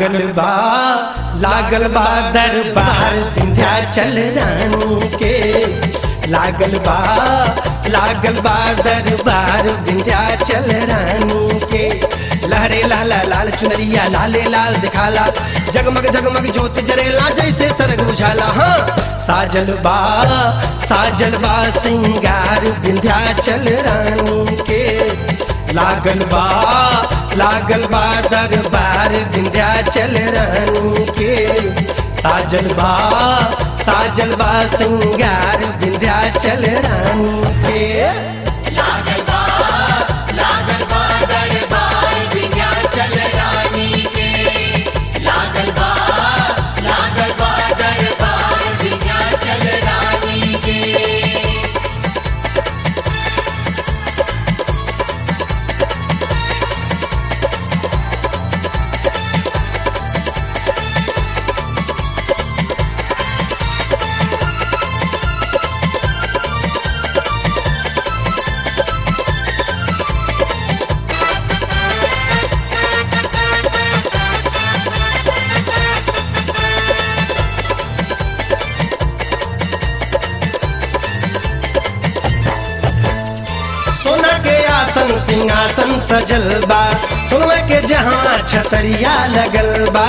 लागल बा लागल बा दरबार विंध्याचल रानी के लागल बा लागल बा दरबार विंध्याचल रानी के लहरे लाला लाल चुनरिया लाले लाल दिखाला जगमग जगमग ज्योत जरेला जैसे सरग बुझाला हाँ साजल बा साजल बा सिंगार विंध्याचल रानी के लागल बा लागल बा दरबार विंध्याचल रानी के साजल बा साजल बा सिंगार विंध्याचल रानी के लागल बा लागल बा दरबार विंध्याचल रानी के लागल बा लागल बा दरबार विंध्याचल रानी के सोना के आसन सिंहासन सजल बा सोना के जहाँ छतरिया लगल बा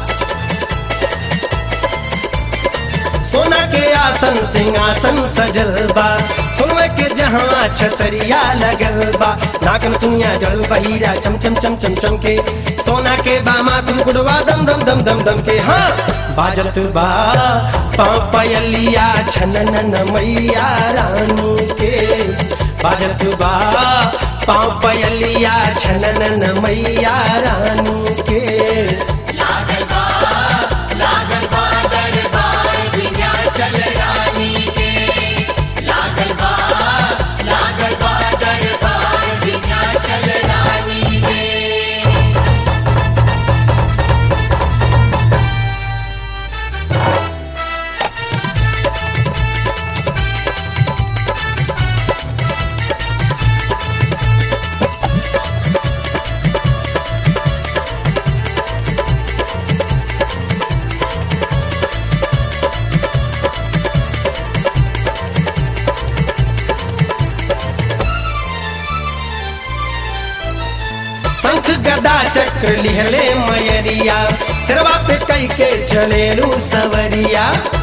सोना के आसन सिंहासन सजल बा सोना के जहाँ छतरिया लगल बा नाकन दुनिया जल बहीरा चम चम चम चम चम के सोना के बामा तुम गुड़वा दम दम दम दम दम के हाँ बाजत बा पाँव पयलिया छनन मैया रानी के बाजत बा पाँव पयलिया छनन मैया रानी के लागल बा लागल बा दरबार विंध्याचल रानी के लागल बा लागल बा दरबार विंध्याचल रानी के शंख गदा चक्र लिहले मयरिया सिरवा पे कई के चलेलू सवरिया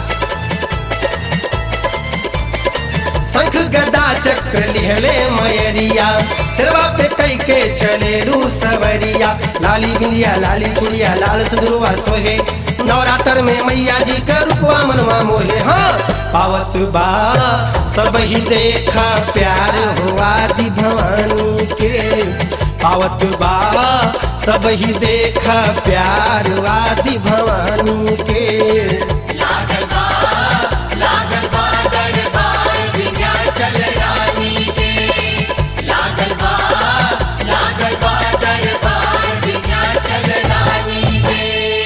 शंख गदा चक्र लिहले मयरिया सिरवा पे कई के चलेलू सवरिया लाली बिंदिया लाली चुड़िया लाल सदरुआ सोहे नवरात्र में मैया जी का रुपवा मनवा मोहे हाँ पावत बा सब ही देखा प्यार हुआ दी भवानी के पावत बा सब ही देखा प्यार वादी भवानी के लागल बा लागल बा दरबार विंध्याचल रानी के लागल बा लागल बा दरबार विंध्याचल रानी के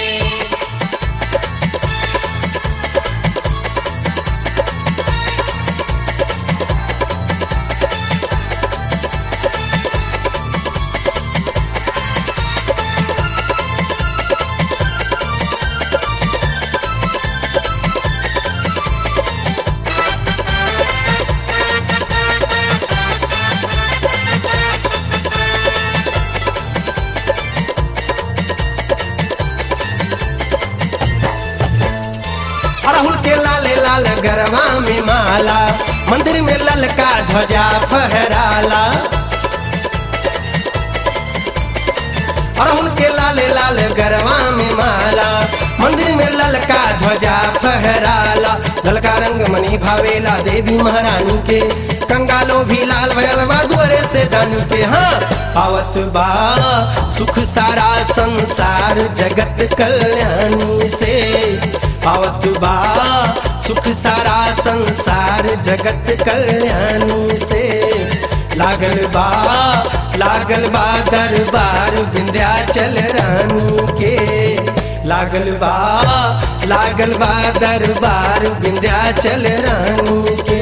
अड़हुल के लाले लाल गरवा में माला मंदिर में ललका ध्वजा फहराला अड़हुल के लाले लाल गरवा में माला मंदिर में ललका ध्वजा फहराला ललका रंग मनी भावेला देवी महारानी के कंगालो भी लाल भयलवा दुअरे से दानी के हाँ पावत बा सुख सारा संसार जगत कल्याणी से पावत बा सुख सारा संसार जगत कल्याणी से लागल बा लागल बा दरबार विंध्याचल रानी के लागल बा लागल बा दरबार विंध्याचल रानी के